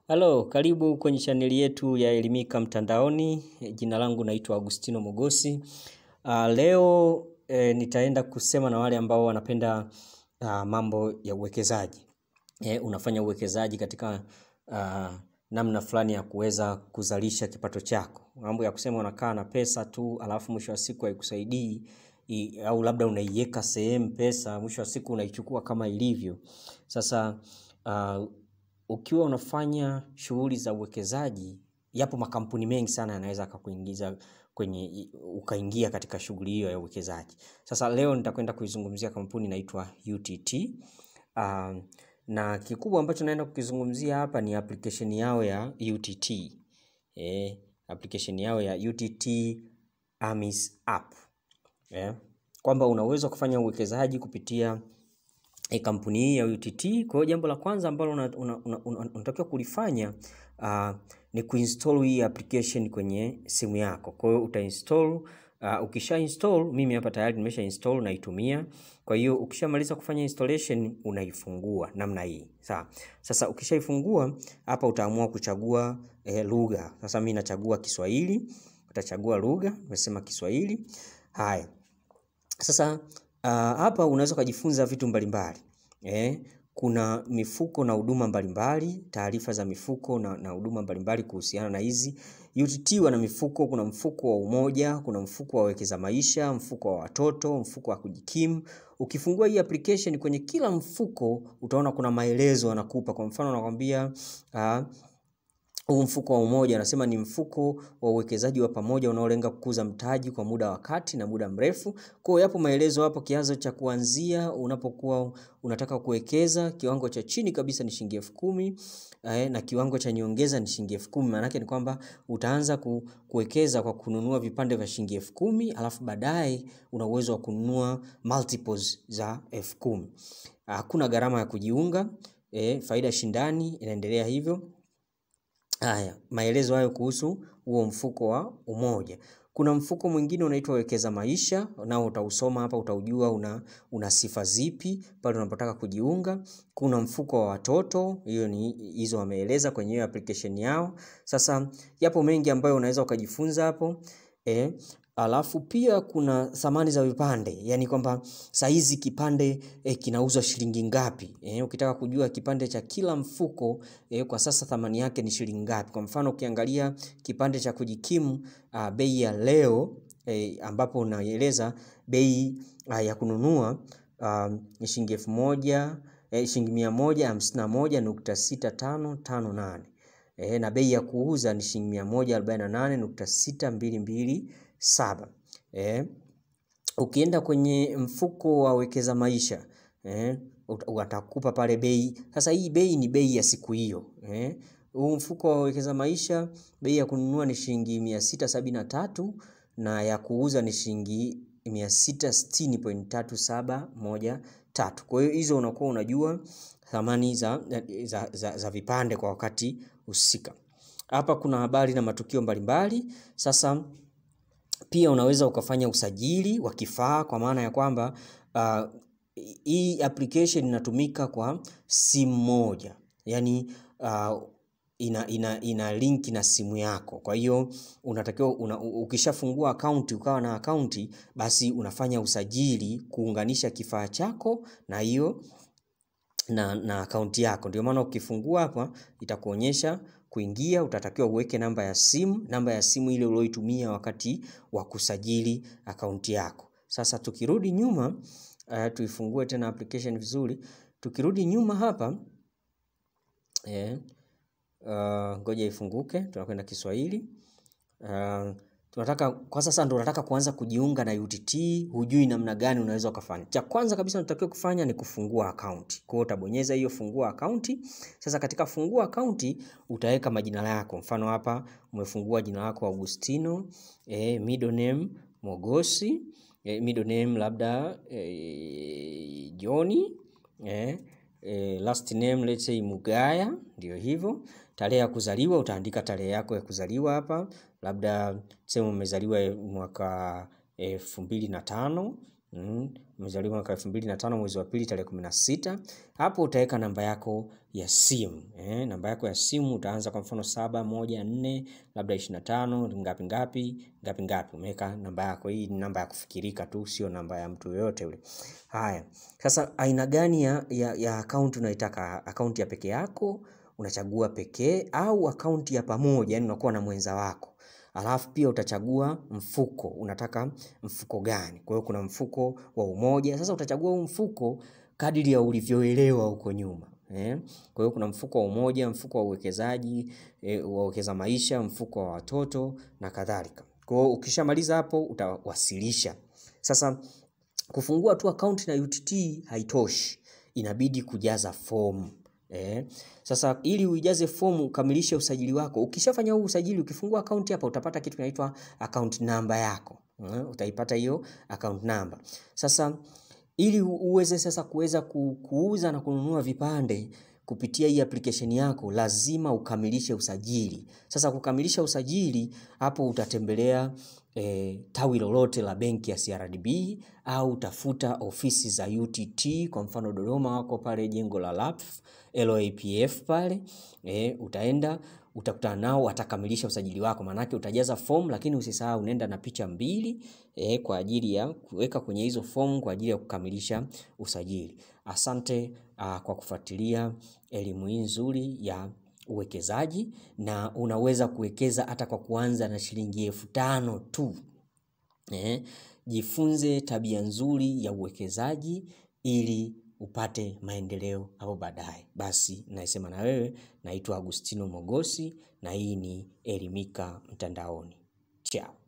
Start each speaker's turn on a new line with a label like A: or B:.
A: Halo, karibu kwenye chaneli yetu ya Elimika Mtandaoni. Jina langu naitwa Agustino Mogosi. Uh, leo eh, nitaenda kusema na wale ambao wanapenda uh, mambo ya uwekezaji. Eh, unafanya uwekezaji katika uh, namna fulani ya kuweza kuzalisha kipato chako. Mambo ya kusema unakaa na pesa tu alafu mwisho wa siku haikusaidii i- au labda unaiweka sehemu pesa, mwisho wa siku unaichukua kama ilivyo. Sasa uh, ukiwa unafanya shughuli za uwekezaji, yapo makampuni mengi sana yanaweza akakuingiza kwenye ukaingia katika shughuli hiyo ya uwekezaji. Sasa leo nitakwenda kuizungumzia kampuni inaitwa UTT. Um, na kikubwa ambacho naenda kukizungumzia hapa ni application yao ya UTT. Eh, application yao ya UTT AMIS app. Eh, kwamba unaweza kufanya uwekezaji kupitia e, kampuni hii ya UTT. Kwa hiyo jambo la kwanza ambalo unatakiwa una, una, una, unatakiwa kulifanya uh, ni kuinstall hii application kwenye simu yako. Kwa hiyo utainstall uh, ukisha install, mimi hapa tayari nimesha install naitumia. Kwa hiyo ukishamaliza kufanya installation unaifungua namna hii. Sawa. Sasa ukishaifungua hapa utaamua kuchagua eh, lugha. Sasa mimi nachagua Kiswahili, utachagua lugha, nimesema Kiswahili. Haya. Sasa uh, hapa unaweza ukajifunza vitu mbalimbali eh, kuna mifuko na huduma mbalimbali, taarifa za mifuko na na huduma mbalimbali kuhusiana na hizi. UTT wana mifuko, kuna mfuko wa Umoja, kuna mfuko wa Wekeza Maisha, mfuko wa watoto, mfuko wa kujikimu. Ukifungua hii application kwenye kila mfuko utaona kuna maelezo anakupa. Kwa mfano anakwambia uh, huu mfuko wa Umoja anasema ni mfuko wa uwekezaji wa pamoja unaolenga kukuza mtaji kwa muda wa kati na muda mrefu. Kwa hiyo yapo maelezo hapo, kianzo cha kuanzia unapokuwa unataka kuwekeza, kiwango cha chini kabisa ni shilingi elfu kumi eh, na kiwango cha nyongeza ni shilingi elfu kumi. Maana yake ni kwamba utaanza ku, kuwekeza kwa kununua vipande vya shilingi elfu kumi alafu baadaye una uwezo wa kununua multiples za elfu kumi. Hakuna gharama ya kujiunga eh, faida shindani inaendelea hivyo. Haya, maelezo hayo kuhusu huo mfuko wa Umoja. Kuna mfuko mwingine unaitwa Wekeza Maisha, nao utausoma hapa, utaujua una, una sifa zipi pale unapotaka kujiunga. Kuna mfuko wa watoto, hiyo ni hizo wameeleza kwenye hiyo application yao. Sasa yapo mengi ambayo unaweza ukajifunza hapo eh. Alafu pia kuna thamani za vipande, yaani kwamba saa hizi kipande eh, kinauzwa shilingi ngapi eh, ukitaka kujua kipande cha kila mfuko eh, kwa sasa thamani yake ni shilingi ngapi. Kwa mfano ukiangalia kipande cha kujikimu uh, bei ya leo eh, ambapo unaeleza bei uh, ya kununua uh, ni shilingi elfu moja eh, shilingi mia moja hamsini na moja nukta sita tano tano nane eh, na bei ya kuuza ni shilingi mia moja arobaini na nane nukta sita mbili mbili saba. Eh, ukienda kwenye mfuko wa Wekeza Maisha eh, ut- watakupa pale bei. Sasa hii bei ni bei ya siku hiyo eh. Huu mfuko wa Wekeza Maisha bei ya kununua ni shilingi mia sita sabini na tatu na ya kuuza ni shilingi mia sita sitini point tatu saba moja tatu. Kwa hiyo hizo unakuwa unajua thamani za, za, za, za vipande kwa wakati husika. Hapa kuna habari na matukio mbalimbali. Sasa pia unaweza ukafanya usajili wa kifaa kwa maana ya kwamba uh, hii application inatumika kwa simu moja, yaani uh, ina, ina, ina link na simu yako. Kwa hiyo unatakiwa una, ukishafungua akaunti ukawa na akaunti, basi unafanya usajili kuunganisha kifaa chako na hiyo na, na akaunti yako. Ndio maana ukifungua hapa itakuonyesha kuingia, utatakiwa uweke namba ya simu, namba ya simu ile ulioitumia wakati wa kusajili akaunti yako. Sasa tukirudi nyuma, uh, tuifungue tena application vizuri. Tukirudi nyuma hapa eh, uh, ngoja ifunguke, tunakwenda Kiswahili. Uh, tunataka kwa sasa ndo unataka kuanza kujiunga na UTT, hujui namna gani unaweza ukafanya. Cha kwanza kabisa unatakiwa kufanya ni kufungua akaunti. Kwa hiyo utabonyeza hiyo fungua akaunti. Sasa katika fungua akaunti utaweka majina yako. Mfano hapa umefungua jina lako Agustino, eh, middle name Mogosi, eh, middle name labda eh, Johnny, eh, eh, last name let's say Mugaya, ndio hivyo. Tarehe ya kuzaliwa utaandika tarehe yako ya kuzaliwa hapa, labda sema umezaliwa mwaka elfu mbili na tano Mm, umezaliwa mwaka elfu mbili na tano mwezi wa pili tarehe kumi na sita. Hapo utaweka namba yako ya simu eh, namba yako ya simu utaanza kwa mfano saba moja nne labda ishirini na tano ngapi ngapi ngapi ngapi, umeweka namba yako. Hii ni namba ya kufikirika tu, sio namba ya mtu yoyote yule. Haya, sasa aina gani ya, ya, ya akaunti unaitaka? Akaunti ya peke yako unachagua pekee, au akaunti ya pamoja, yani unakuwa na mwenza wako Alafu pia utachagua mfuko, unataka mfuko gani? Kwa hiyo kuna mfuko wa umoja. Sasa utachagua huu mfuko kadiri ya ulivyoelewa huko nyuma eh. Kwa hiyo kuna mfuko wa umoja, mfuko wa uwekezaji eh, wa uwekeza maisha, mfuko wa watoto na kadhalika. Kwa hiyo ukishamaliza hapo utawasilisha. Sasa kufungua tu akaunti na UTT haitoshi, inabidi kujaza fomu. Eh, sasa ili uijaze fomu ukamilishe usajili wako. Ukishafanya huu usajili, ukifungua akaunti hapa utapata kitu kinaitwa account number yako. Eh, utaipata hiyo account number. Sasa ili uweze sasa kuweza kuuza na kununua vipande kupitia hii application yako lazima ukamilishe usajili. Sasa kukamilisha usajili hapo utatembelea E, tawi lolote la benki ya CRDB au utafuta ofisi za UTT. Kwa mfano Dodoma wako pale jengo la LAPF, LAPF pale e, utaenda utakutana nao, watakamilisha usajili wako. Maanake utajaza fomu, lakini usisahau unaenda na picha mbili e, kwa ajili ya kuweka kwenye hizo fomu kwa ajili ya kukamilisha usajili. Asante a, kwa kufuatilia elimu hii nzuri ya uwekezaji na unaweza kuwekeza hata kwa kuanza na shilingi elfu tano tu. Eh, jifunze tabia nzuri ya uwekezaji ili upate maendeleo hapo baadaye. Basi naisema na wewe, naitwa Agustino Mogosi na hii ni Elimika Mtandaoni. Ciao.